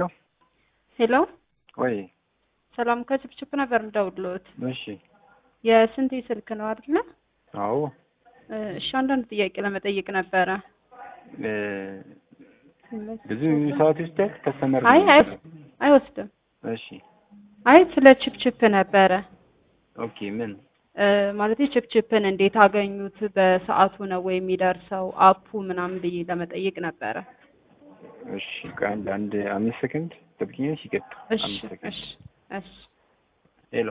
ሄሎ ሄሎ ወይ ሰላም ከችፕችፕ ነበር የምደውልልዎት። እሺ የስንቴ ስልክ ነው አይደለ? አዎ እሺ አንዳንድ ጥያቄ ለመጠየቅ ነበረ። እ ብዙ ሰዓት ይወስዳል ከስተመር አይ አይ አይወስድም። እሺ አይ ስለ ችፕችፕ ነበረ ኦኬ ምን እ ማለት ችፕችፕን እንዴት አገኙት? በሰዓቱ ነው ወይ የሚደርሰው? አፑ ምናምን ብዬ ለመጠየቅ ነበረ። እሺ ከአንድ አንድ አምስት ሰከንድ ጠብቂኝ ሲቀጥ እሺ አምስት ሰከንድ እሺ እሺ ሄሎ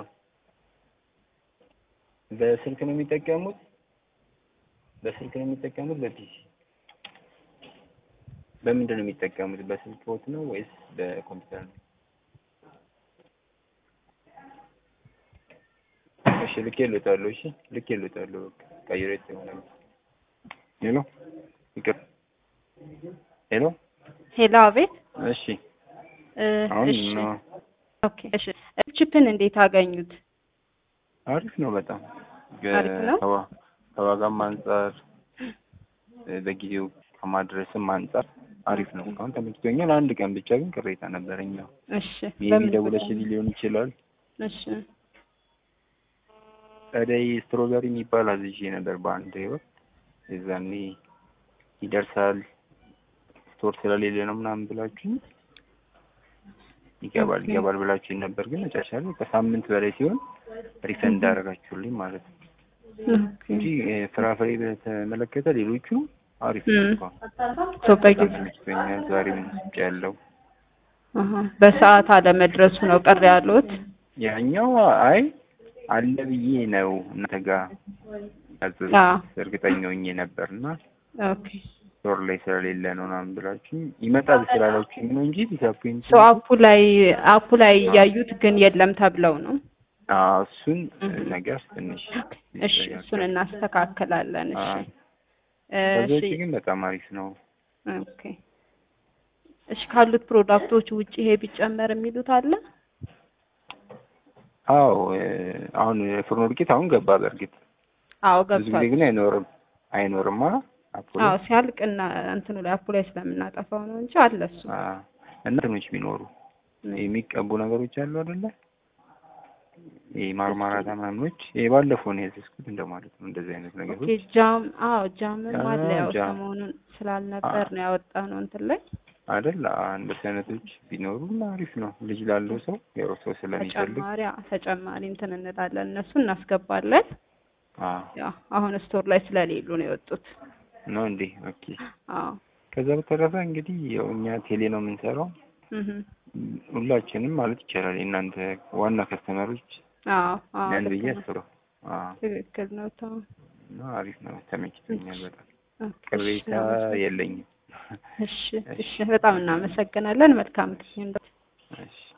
በስልክ ነው የሚጠቀሙት በስልክ ነው የሚጠቀሙት በፒሲ በምንድን ነው የሚጠቀሙት በስልክ ቦት ነው ወይስ በኮምፒውተር ነው እሺ ልክ ልወጣለሁ እሺ ልክ ልወጣለሁ በቃ ቀይሮ ይሆናል ሄሎ ይቅር ሄሎ ሄሎ አቤት እሺ እ አሁን እሺ ነው ኦኬ እሺ ችፕን እንዴት አገኙት? አሪፍ ነው በጣም አሪፍ ነው? ከዋ- ከዋጋም አንጻር እ በጊዜው ከማድረስም አንጻር አሪፍ ነው። አሁን ተመችቶኛል። አንድ ቀን ብቻ ግን ቅሬታ ነበረኝ። ያው እሺ ሜቢ በምን ደውለሽልኝ ሊሆን ይችላል። እሺ ጸደይ ስትሮበሪ የሚባል አዝዤ ነበር በአንድ ወቅት። የዛኔ ይደርሳል ስቶር ስለሌለ ነው ምናምን ብላችሁ ይገባል ኦኬ። ይገባል ብላችሁ ነበር። ግን መጨረሻ ላይ ከሳምንት በላይ ሲሆን ሪፈንድ አደረጋችሁልኝ ማለት ነው ኦኬ እንጂ እ ፍራፍሬ በተመለከተ ሌሎቹ አሪፍ እም። ነው። እንኳን ሰው በጣም በጊዜ ተመችቶኛል። ዛሬም ውጭ ያለው አሀ በሰዓት አለመድረሱ ነው ቅር ያሉት? ያኛው አይ አለ ብዬ ነው እናንተ ጋር ያዘዝኩት አዎ እርግጠኛ ሆኜ ነበር እና ኦኬ ስቶር ላይ ስለሌለ ነው ምናምን ብላችሁ ይመጣል ስላላችሁኝ ነው እንጂ ዲስአፖይንት ሰው አፑ ላይ አፑ ላይ እያዩት ግን የለም ተብለው ነው። እሱን እህ። ነገር ትንሽ እሺ እሱን እናስተካክላለን። እሺ አዎ። ከዛ እሺ ውጪ ግን በጣም አሪፍ ነው። ኦኬ እሺ ካሉት ፕሮዳክቶች ውጪ ይሄ ቢጨመር የሚሉት አለ? አዎ እ አሁን የፍርኖ ዱቄት አሁን ገባ። በእርግጥ አዎ ብዙ ጊዜ ገብቷል። ግን አይኖርም አይኖርማ አፖሎ አዎ ሲያልቅ እና እንትኑ ላይ አፑ ላይ ስለምናጠፋው ነው እንጂ አለ እሱ። አዎ። እና እንትኖች ቢኖሩ የሚቀቡ ነገሮች አሉ አይደለ? ይሄ ማርማራታ ምናምኖች ይሄ ባለፈው ነው ያዘዝኩት እንደማለት ነው። እንደዚህ አይነት ኦኬ ነገሮች ጃም አዎ ጃምም አለ አዎ፣ ያው ጃም። ሰሞኑን ስላልነበር ነው ያወጣ ነው እንትን ላይ አይደል? አዎ፣ እንደዚህ አይነቶች ቢኖሩ አሪፍ ነው። ልጅ ላለው ሰው ያው ሰው ስለሚፈልግ ተጨማሪ አዎ፣ ተጨማሪ እንትን እንላለን እነሱ እናስገባለን። አዎ ያው አሁን ስቶር ላይ ስለሌሉ ነው የወጡት። ነው እንዴ? ኦኬ። አዎ ከዛ በተረፈ እንግዲህ ያው እኛ ቴሌ ነው የምንሰራው እህ ሁላችንም ማለት ይቻላል የእናንተ ዋና ከስተመሮች አዎ አዎ ነን ልክ ብዬ ነው። አስበው። አዎ ትክክል ነው። ተው እና አሪፍ ነው። ተመችቶኛል በጣም ኦኬ፣ ቅሬታ እሺ፣ የለኝም። እሺ እሺ፣ በጣም እናመሰግናለን። መልካም ጊዜ። እሺ